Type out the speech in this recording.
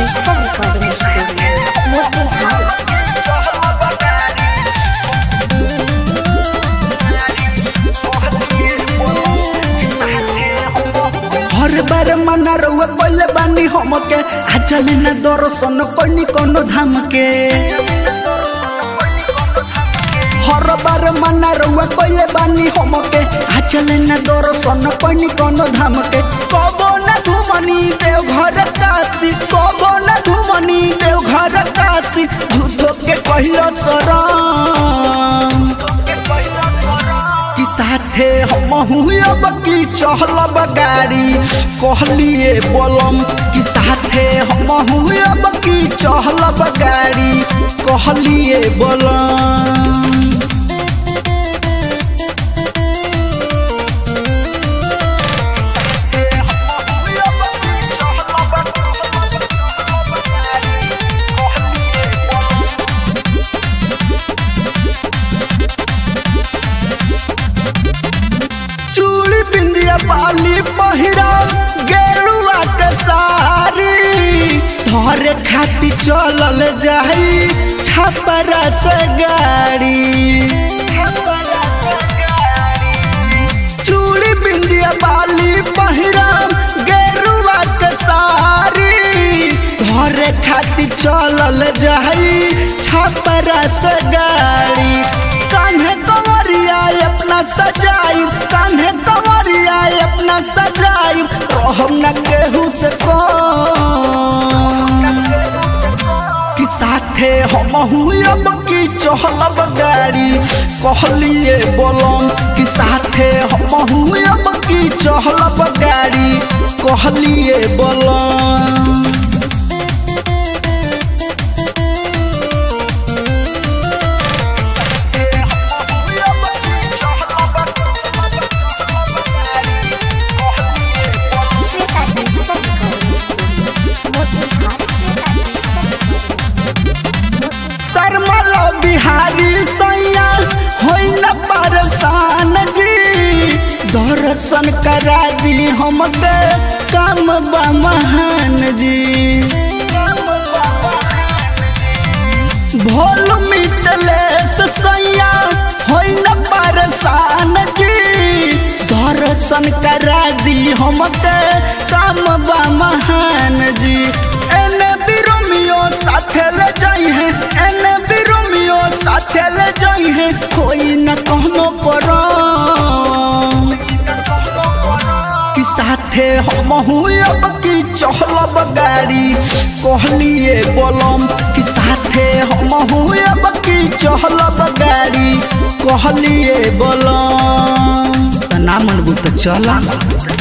digital recording studio Motihari हर बार मना रउआ पहले बानी हमके आ चले ना दर्शन कोनी कोनो धाम के हर बार मना रउआ पहले बानी हमके आ चले ना दर्शन कोनी कोनो धाम के कबो ना घुमनी देव घर काशी कबो ना घुमनी देव घर काशी झूठो के कहिलो शरण कि साथे हम अब की चहलब गाड़ी कहलिए बोलम कि साथे हम अब की चहलब गाड़ी कहलिए बोलम चूड़ी बिंदिया पाली पहिरा गेरुआ के सारी धरे खाती चलल जाई छपरा से गाड़ी चूड़ी बिंदिया बाली पहिरा गेरुआ के सारी धरे खाती चलल जाई छपरा से गाड़ी कान्हे कंवरिया अपना सजाई कान्हे कंवरिया अपना सजाई रहम न केहू से कम कि साथे हम अब की चहलब गाड़ी कहलिए बोलम कि साथे हम अब की चहलब गाड़ी कहलिए बोलम Shweta digital recording studio Motihari सरमल बिहारी सैया होइ न परेशान जी दर्शन करा दी हमके काम बा महान जी भोल मिटले सैया होइ न परेशान जी दर्शन करा दी हमके काम बा महान जी एने बिरोमियो साथे ले जाई है एने बिरोमियो साथे ले जाई है कोई न कहनो परो कि साथे हम अब की चहलब गाड़ी कहलिए बोलम कि साथे हम अब की चहलब गाड़ी कहलिए बोलम त ना मनबू त चला